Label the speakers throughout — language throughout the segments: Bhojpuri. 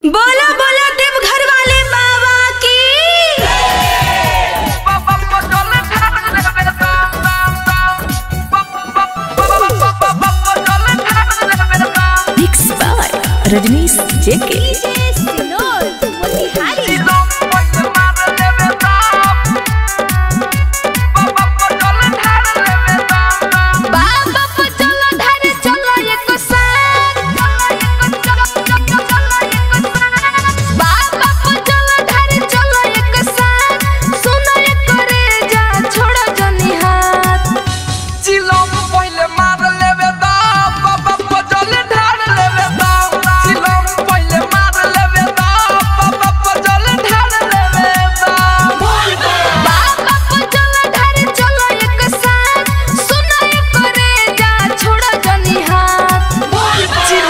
Speaker 1: बोला बोला देवघर वाले बाबा की
Speaker 2: Mixed by Rajnish JK.
Speaker 1: बाबा पे चलो ढारे चलो एक साथ बाबा पे चलो ढारे चलो एक साथ सुनो एक रे जा छोड़ो जनी हाथ बाबा पे चलो ढारे चलो एक साथ सुनो एक रे जा छोड़ो जनी हाथ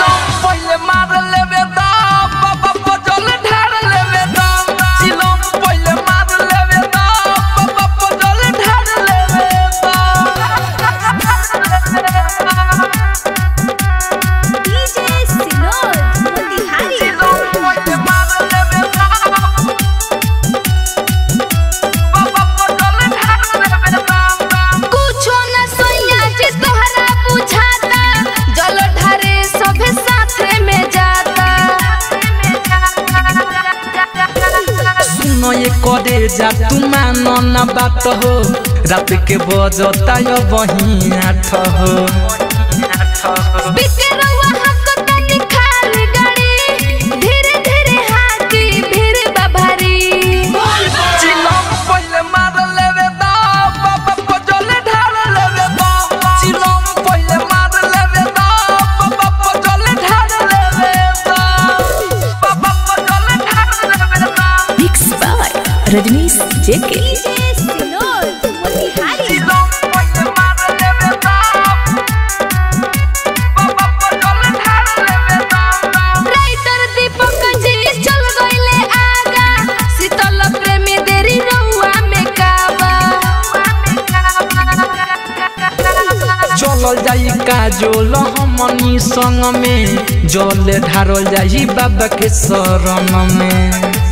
Speaker 1: कुछो न सोइया जे तोहरा बुझाता जल ढारे सभे साथे में जाता
Speaker 3: सुनो ये करे जा तू मानो ना बात हो रात के बजता यो बही आठ हो
Speaker 1: बिके रउआ हक तनी खाली गाड़ी धीरे धीरे हाथी भीड़ बाभारी
Speaker 3: चिलम पहिले मार लेवे दा बाबा को जले ढाल लेवे दा चिलम पहिले मार लेवे दा बाबा को जले ढाल लेवे दा बाबा को जले ढाल लेवे दा
Speaker 2: Mixed by Rajnish JK.
Speaker 3: चिलम पहिले मार लेवे दा बाबा को जले ढाल लेवे दा
Speaker 1: राइटर दीपक जी चल गइले आगा शीतल प्रेमी देरी रउआ में काबा
Speaker 3: चलल जाई काजोल हमनी संग में जल ढारल जाई बाबा के शरण में